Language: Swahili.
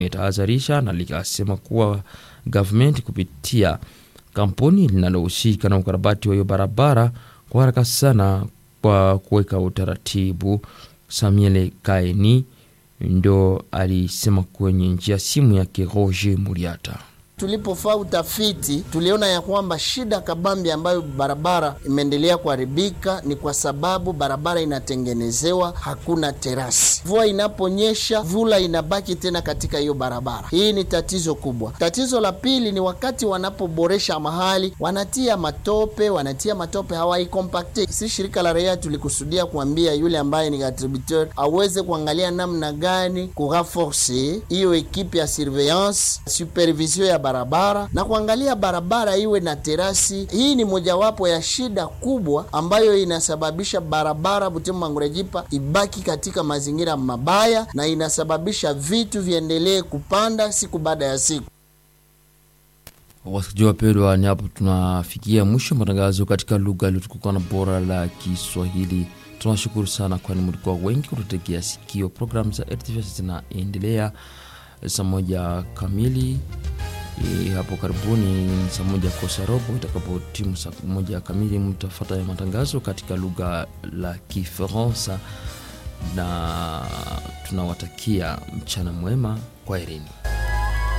limetahadharisha na likasema kuwa gavumenti kupitia kampuni linalohusika na ukarabati wa hiyo barabara kwa haraka sana kwa kuweka utaratibu. Samuel Kaini ndo alisema kwenye njia simu yake Roger Muriata. Tulipofaa utafiti tuliona ya kwamba shida kabambi ambayo barabara imeendelea kuharibika ni kwa sababu barabara inatengenezewa hakuna terasi. Mvua inaponyesha, vula inabaki tena katika hiyo barabara. Hii ni tatizo kubwa. Tatizo la pili ni wakati wanapoboresha mahali, wanatia matope, wanatia matope hawaikompakte. Si shirika la raia tulikusudia kuambia yule ambaye ni attributeur aweze kuangalia namna gani kurenforce hiyo ekipe ya surveillance supervision ya barabara na kuangalia barabara iwe na terasi. Hii ni mojawapo ya shida kubwa ambayo inasababisha barabara Butembo Mangurejipa ibaki katika mazingira mabaya na inasababisha vitu viendelee kupanda siku baada ya siku. Wasikilizaji wapendwa, ni hapo tunafikia mwisho matangazo katika lugha iliyotukuka na bora la Kiswahili. Tunawashukuru sana, kwani mlikuwa wengi kututegea sikio. Programu za RTV zinaendelea saa moja kamili E, hapo karibuni saa moja kosa robo itakapotimu saa moja kamili mtafata ya matangazo katika lugha la Kifaransa, na tunawatakia mchana mwema, kwa herini.